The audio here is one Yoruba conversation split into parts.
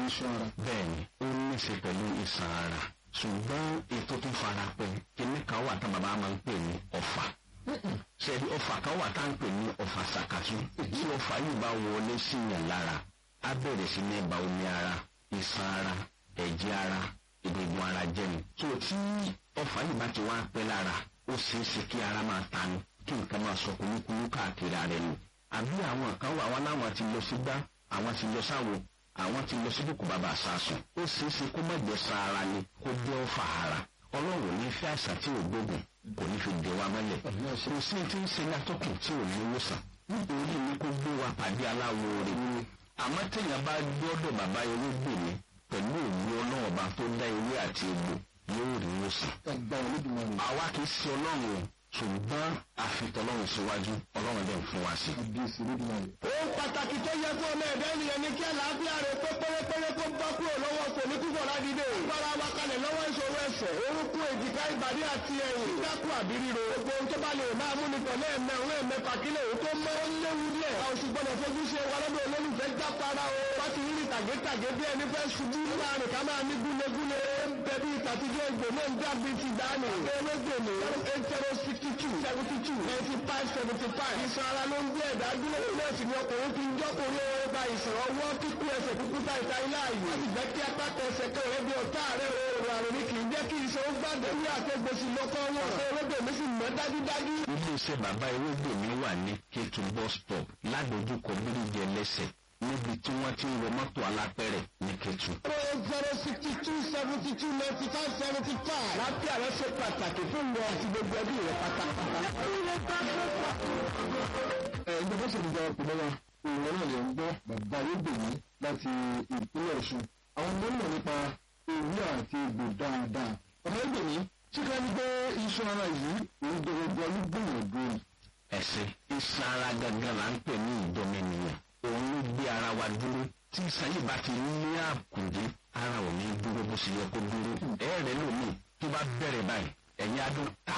iṣan ara. bẹ́ẹ̀ni ó ní í ṣe pẹ̀lú iṣan ara ṣùgbọ́n ètò tó fara pẹ́ kíní kan wà tá bàbá máa ń pè ní ọ̀fà ṣebí ọ̀fà kan wà tá à ń pè ní ọ̀fà ṣàkàtú tí ọ̀fà yìí bá wọlé síyàn lára á bẹ̀rẹ̀ sí ní ba omi ara iṣan ara ẹ̀jẹ̀ ara egungun ara jẹ́nu tó tí ọ̀fà yìí bá ti wá pẹ́ lára ó ṣeé ṣe kí ara máa tanu kí nǹkan máa sọ kúlúkúlú káàkiri ara ẹnu àbí àwọn kan wà wọn láwọn ti lọ sígbà àwọn ti lọ sáwo àwọn ti lọ síbùkù bàbá àsásùn ó ṣeé ṣe kó má jẹ́ sára ni kó jẹ́ ọ̀fà ara ọlọ́run ní fẹ́ àìsàn tí ò gbógun kò ní fi dè wa mọ́lẹ̀ kò sí ti ń ṣe ní atọ́kùn tí ò ní wòsàn nítorí ní kó gbé wa pàdé aláwo rẹ̀ àmọ́ téèyàn bá gbọ́dọ̀ bàbá ewégbè mi pẹ̀lú òwú ọlọ́ọ̀ba tó dá ewé àti egbò yóò rí wòsàn. ẹgbẹ́ olódùmarè. àwa kì í ṣe ọlọ́run o ṣùgbọ́n àfitọ́lọ́run síwájú ọlọ́run dẹ̀ ń fún wa sí. àbíyèsí olódùmarè. ohun pàtàkì tó yẹ fún ọmọ ẹ̀dá ènìyàn ni kí àlàáfíà rẹ̀ pé pérépéré kó bá kúrò lọ́wọ́ kò ní kúkọ̀ ládìde. gbára wa kalẹ̀ lọ́wọ́ ìṣòro ẹsẹ̀ orúkún èjìká ìbàdí àti ẹ̀yìn. dákú àbí ríro. gbogbo ohun tó bá lè máa mú ni pẹ̀lú ẹ̀mẹ́ òun ẹ̀mẹ́fà kílẹ̀ òun tó mọ́ ó léwu díẹ̀. a ò sì gbọ́dọ̀ fojú ṣe wa lọ́dọ̀ olólùfẹ́ jápara o. wá ti rí tàgétàgé bí ẹni fẹ́ ṣubú. láàrin ká máa ní gúlegúle. bẹbí ìtàtijọ́ ìgbò náà ń dàbí ti dání. erégbèmí eight zero sixty two seventy two ninety five seventy five. ìsan ara ló ń gbé ẹ̀dá dúró. náà sì ni ọkùnrin fi ń jọ́kùnrin ó ba ìsàn ọwọ́ kíkú ẹsẹ̀ kúkú ta ìta ilé ààyè. wọ́n sì jẹ́ kí apáta ẹsẹ̀ kan rẹ̀ bí ọ̀tá rẹ̀ oòrùn àrùn ni kì í jẹ́ kí iṣan ó gbàgbé wí àtẹ̀gbèsì lọ́kọ́ wọn. ṣé erégbèmí sì mọ́ dájúdájú. iléeṣẹ́ bàbá ewégbè mi wà ní kétu bus stop ládojúkọ bíríjì ẹlẹ́sẹ̀ níbi tí wọ́n ti ń wọ mọ́tò alápẹ̀rẹ̀ ní kétu. zero zero sixty two seventy two ninety five seventy five. láti àrẹ ṣe pàtàkì fún mi àti gbogbo ẹbí rẹ pátápátá. ẹ ìjọba ṣèjọba ọpọlọ wa òun náà lè ń gbọ́ bàbá olóògbèmí láti ìpínlẹ̀ ọ̀ṣun àwọn ọmọ mọ̀ nípa ewé àti egbò dáadáa bàbá olóògbèmí tí ká ní pé iṣan ara yìí òun gbogbo olúgbìyànjú rẹ̀. ẹ̀sìn iṣan ara gangan là ń pè ní ìdọ́mẹnìyàn òun ló gbé ara wa dúró tí iṣan yìí bá ti ní àkùdé ara ò ní dúró bó ṣe yẹ kó dúró ẹ̀ẹ́rẹ́ lómi tó bá bẹ̀rẹ̀ báyìí ẹ̀yìn adùn tà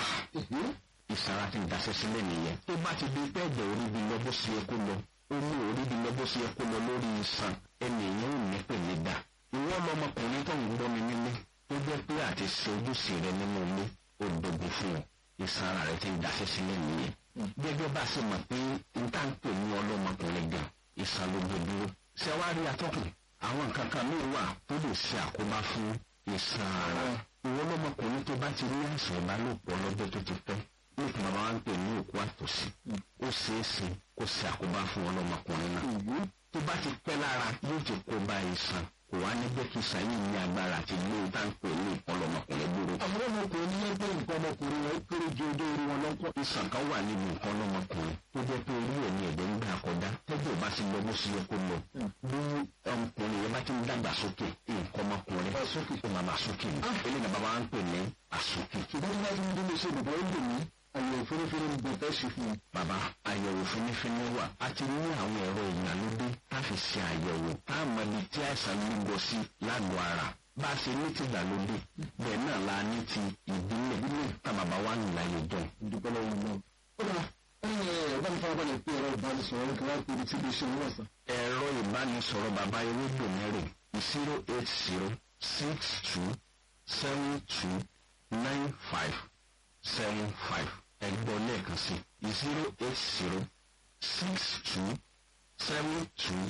ìsara ti daṣẹ́ sílẹ̀ nìyẹn tó bá ti di pé ẹ̀jẹ̀ orí bi lọ bó ṣe yẹ kó lọ omi orí bi lọ bó ṣe yẹ kó lọ lórí iṣan ẹnìyẹn ò ní pè ní dà ìwọ lọmọkùnrin tó ń gbọ́ mi nílé tó jẹ́ pé àti ṣe ojúṣe rẹ nínú ilé ó dogun fún ọ ìsara rẹ ti daṣẹ́ sílẹ̀ nìyẹn gẹ́gẹ́ bá a ṣe mọ̀ pé n tá ń pè ní ọlọ́mọkùnrin gan ìsàn ló gbé dúró ṣé wàá rí atọ́kùn àwọn nǹkan kan míì wà tó lè ṣe àkóbá fún ìsàn ara ìwọ lọmọkùnrin tó bá ti ní àìsàn ìbálòpọ̀ lọ́jọ́ tó ti pẹ́ nípa bàbá wa ń pè ní òkú àtòsí ó ṣeé ṣe kó ṣe àkóbá fún ọlọ́mọkùnrin náà tó bá ti pẹ́ lára yóò ti kó bá ìsàn kò wá ní jẹ́ kí ìsàn yìí ní agbára àti ilé ìtànpè ní ọlọ́mọkùnrin dúró. àwọn ọmọkùnrin ní ẹgbẹ́ nǹkan ọmọkùnrin rẹ̀ kéré ju ọjọ́ orí wọn lọ́kọ̀. ìsàn kan wà nínú nǹkan ọlọ́mọkùnrin tó jẹ́ pé orí ẹ̀ ní ẹ̀dẹ̀ ń gbà kọjá tẹ́jọ́ bá ti lọ bó ṣe yẹ kó lọ bí ọmọkùnrin yẹn bá ti ń dàgbà sókè nǹkan ọmọkùnrin ó máa máa sókè ní eléyìí náà bàbá wa ń pè ní àsókè. ṣùgbọ́n tí wọ́n ti ń dúró ṣe bàbá ó lè ní àyẹ̀wò fínífíní ní bẹ̀tẹ̀ ṣe fún un. bàbá àyẹ̀wò fínífíní wà a ti ní àwọn ẹ̀rọ ìgbàlódé tá a fi ṣe àyẹ̀wò tá a mọ ibi tí àìsàn lúgọ sí lágọ̀ọ́ ara bá a ṣe ní ti ìgbàlódé bẹ́ẹ̀ náà la ní ti ìbílẹ̀ ìbílẹ̀ tá bàbá wa ń láyé jọ. ìdúpẹ́ lọ́wọ́ náà. ó dà ẹ̀yìn ẹ̀ bá mi fara balẹ̀ pé ẹ̀rọ ìbánisọ̀rọ̀ kí wọ́n pè ní tíbi iṣẹ́ wọn sàn. ẹ̀rọ ìbánisọ̀rọ̀ bàbá ewédò mẹ́rin zero eight zero six two seven two nine five seven five ẹgbọ́n lẹ́ẹ̀kan sí zero eight zero six two seven two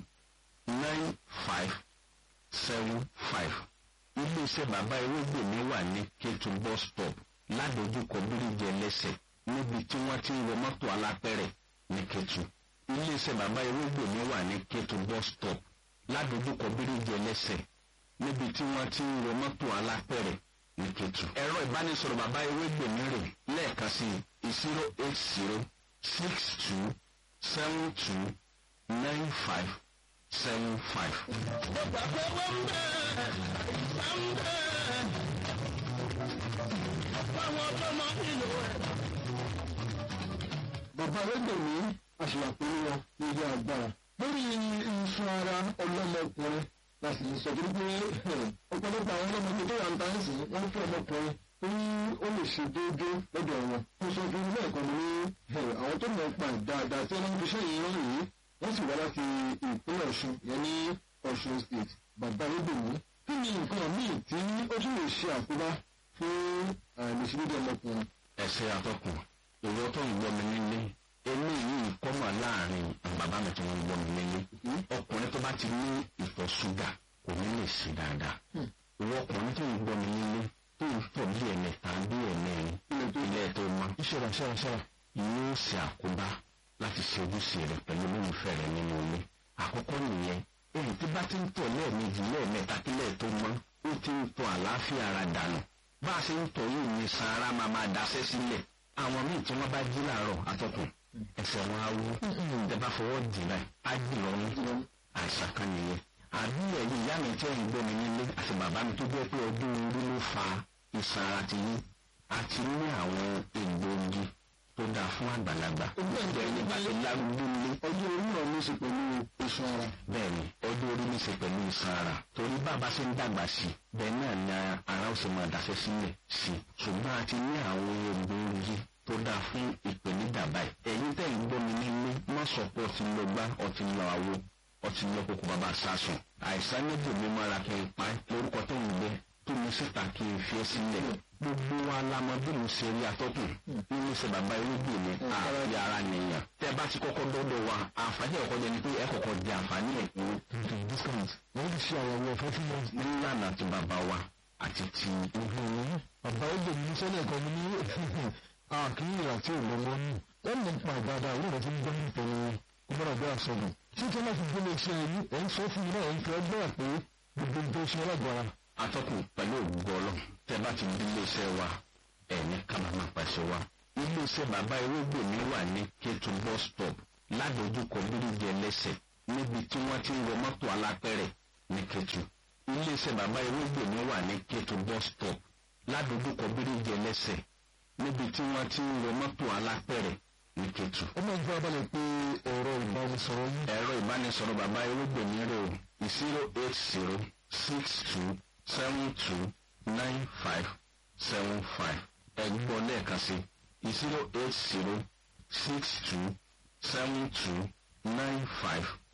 nine five seven five iléeṣẹ́ bàbá ewédò mi wà ní kétu bus stop ládojúkọ bíríjì ẹlẹ́sẹ̀ níbi tí wọ́n ti ń wọ mọ́tò alápẹ̀rẹ̀ ní kétu iléeṣẹ́ bàbá ewégbè mi wà ní kétu bus stop ládojúkọ bíríjì ẹlẹ́sẹ̀ níbi tí wọ́n ti ń wọ mọ́tò alápẹ̀rẹ̀ ní kétu. ẹ̀rọ ìbánisọ̀rọ̀ bàbá ewégbè mi rè lẹ́ẹ̀kan sí zero eight zero six two seven two nine five seven five. bàbá arẹ́gbẹ̀mí àṣìwàpẹ̀lú wọn ní ilé agbára lórí iṣan ara ọlọ́mọkùnrin láti lè sọ torí pé ọ̀pọ̀lọpọ̀ àwọn ọlọ́mọkùnrin tó wà ń tán sí wọ́n fún ọmọkùnrin tó ní ó lè ṣe déédéé lọ́dọ̀ wọn mo sọ fún ilé ẹ̀kọ́ mi ní àwọn tó mọ̀ pa dáadáa tí wọ́n fi ṣe yìí rán yìí wọ́n sì wá láti ìpínlẹ̀ ọ̀ṣun yẹn ní ọ̀ṣun state bàbá arúgbòmí kí ni nǹkan míì tí ó tún lè ṣe àkóbá fún àìlèṣedédé ọmọkùnrin. ẹsẹ atọkùn ìwọ tó ń gbọ́ mi nílé eléyìí kọ́mọ láàrin bàbá mi tí wọ́n ń gbọ́ mi nílé ọkùnrin tó bá ti ní ìtọ̀ ṣúgà kò ní lè ṣe dáadáa ìwọ ọkùnrin tó ń gbọ́ mi nílé tó ń tọ̀ bí ẹ̀mẹta bí ẹ̀mẹrin ilé tó mọ ìṣẹ̀rà ṣẹ̀rà ṣẹ̀rà. yóò ṣe àkóbá láti ṣe ojúṣe rẹ pẹ̀lú olólùfẹ́ rẹ nínú ilé àkọ́kọ́ nìyẹn èyí tí bá ti ń tọ̀ lẹ́ẹ̀mejì lẹ́ẹ̀mẹta kílẹ̀ tó mọ́ ó ti ń tọ̀ àlàáfíà ara dànù bá a ṣe ń tọ̀ yìí ní sara máa máa daṣẹ́ sílẹ̀ àwọn míì tí wọ́n bá jí láàárọ̀ atọ́kùn ẹsẹ̀ wọn á wú ẹ bá fọwọ́ dì báyìí á jì lọ́rùn àìsàn kan nìyẹn àbí ẹ̀yìn ìyá mi tí ẹ̀yìn gbọ́ mi nílé àti bàbá mi tó jẹ́ pé ọdún orí ló fa ìsan ara ti yín àti ní àwọn egbòogi tó dáa fún àgbàlagbà ìgbà ẹni bá ti lárúgbó nílé ọjọ́ orí náà ló ṣe pẹ̀lú iṣan ara. bẹ́ẹ̀ni ọjọ́ orí ní í ṣe pẹ̀lú ìsan ara torí bàbá ṣe ń dàgbà sí i bẹ́ẹ̀ náà ni ara ó ṣe máa dàṣẹ́ sílẹ̀ sí i ṣùgbọ́n a ti ní àwọn egbòogi tó dáa fún ìpèníjà báyìí ẹ̀yin tẹ̀ ń gbọ́ mi nílé má sọ pé ọtí lọ gbá ọtí lọ àwo ọtí lọ kókó bàbá sásùn àìsàn méjì mi máa ra kí n pa lórúkọ tó ń gbé tó mi síta kí n fi ẹ́ sílẹ̀ gbogbo wa la mọ bí mo ṣe rí atọ́kùn nínú ṣe bàbá irúgbìn mi àfi ara nìyàn tẹ́ bá ti kọ́kọ́ dọ́dọ̀ wa àǹfààní ẹ̀kọ́ jẹ́ ni pé ẹ kọ́kọ́ di àǹfààní ẹ̀ kú discount wọ́n ti ṣe àyẹ̀wò ọ̀fẹ́ fún wọn. nílànà ti bàbá wa àti ti bàbá ẹgbẹ́ mi sọ́nà ẹ̀kọ́ mi ní àkíyè àti ìlọ́mọ ní wọ́n mọ̀ nípa ìbàdàn àwọn ọ̀rẹ́ tí ń gbọ́ nípa ni ọmọdé àgbẹ̀ àsọdùn tí tí wọ́n fi gbé lè ṣe ẹ̀yìn ẹ̀ ń sọ fún mi náà ẹ̀ ń fẹ́ gbọ́ pé gbogbo nǹkan ṣe alágbára. atọ́kùn pẹ̀lú ògbó ọlọ́ tẹ́ bá ti di iléeṣẹ́ wa ẹ̀ ní kábàámà pàṣẹ wa iléeṣẹ́ bàbá irúgbìn mi wà ní kétu bus stop ládojúkọ bíríjì ẹlẹ́sẹ̀ níbi tí wọ́n ti ń wọ mọ́tò alápẹ̀rẹ̀ ní kétu iléeṣẹ́ bàbá irúgbìn mi wà ní kétu bus stop ládojúkọ bíríjì ẹlẹ́sẹ̀ níbi tí wọ́n ti ń wọ mọ́tò alápẹ̀rẹ̀ ní kétu. ó máa ń fẹ́ abalẹ̀ pé ẹ̀rọ ìbánisọ̀rọ̀ yín. ẹ̀rọ ìbánisọ̀rọ̀ bàbá irúgbìn mi rè o zero eight zero six two seven two nine five seven five ẹgbọ́n lẹ́ẹ̀kan sí zero eight zero six two seven two nine five